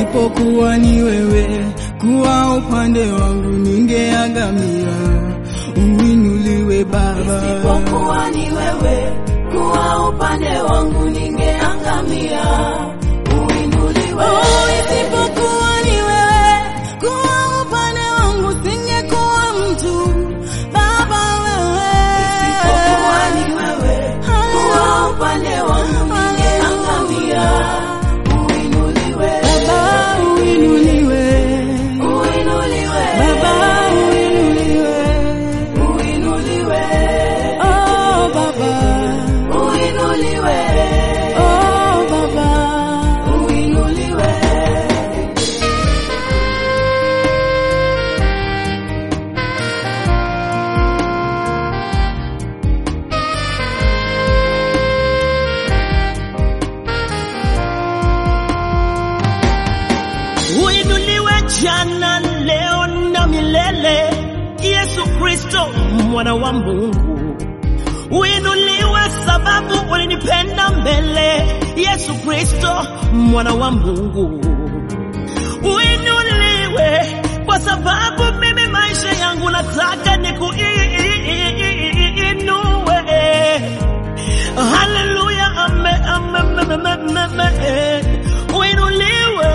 isipokuwa ni wewe kuwa upande wangu ningeangamia. Uinuliwe Baba, Isipokuwa ni wewe kuwa upande wangu ningeangamia. Uinuliwe. Oh, isipokuwa ni wewe kuwa upande wangu singekuwa mtu. Baba wewe, Isipokuwa ni wewe kuwa upande wangu ningeangamia. Uinuliwe. Baba uinuliwe, Uinuliwe. Baba uinuliwe, Uinuliwe. oh Baba, Uinuliwe. oh Baba. Uinuliwe. Uinuliwe jana, leo na milele, Yesu Kristo mwana wa Mungu. Uinuliwe sababu ulinipenda mbele, Yesu Kristo mwana wa Mungu. Uinuliwe kwa sababu mimi maisha yangu nataka nikuinue. Haleluya, ame, ame, ame, ame, ame, ame. Uinuliwe.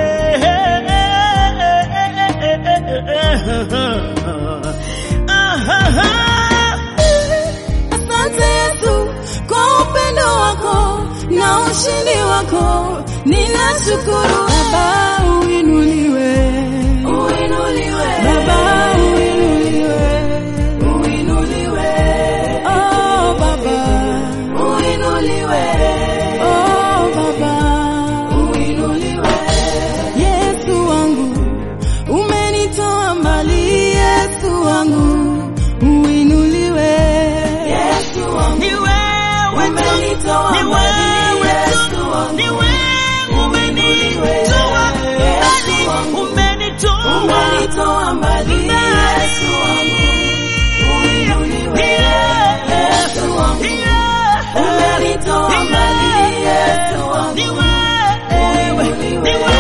Asante Yesu kwa upendo wako na ushindi wako, ninashukuru Baba, uinuliwe Uinuliwe. Baba, uinuliwe Uinuliwe. oh Baba, Uinuliwe. oh Baba, Uinuliwe. Yesu wangu umenitoa mbali, Yesu wangu uinuliwe Yesu wangu. Ni wewe tu, Umenitoa ni mbali, wewe Yesu tu, wangu. ni wewe umenitoa mbali, umenitoa Umenitoa mbali, Yesu wangu. Uinuliwe. Yesu wangu. Umenitoa mbali, Yesu wangu. Ni wewe, ni wewe,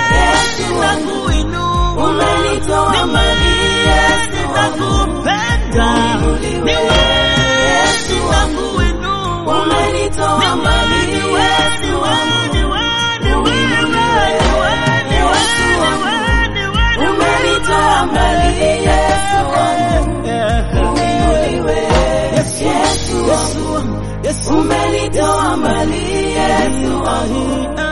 nakuinua. Umenitoa Ni mbali, Yesu wewe, wangu. nakupenda. Ni wewe, nakuinua. Umenitoa Ni mbali, wewe, ni wewe, ni wewe, ni wewe, ni wewe, ni wewe, ni wewe, ni wewe, ni wewe. Umenitoa mbali, Yesu wangu. Uinuliwe. Yesu wangu. Yesu, Umenitoa mbali, Yesu wangu. ah,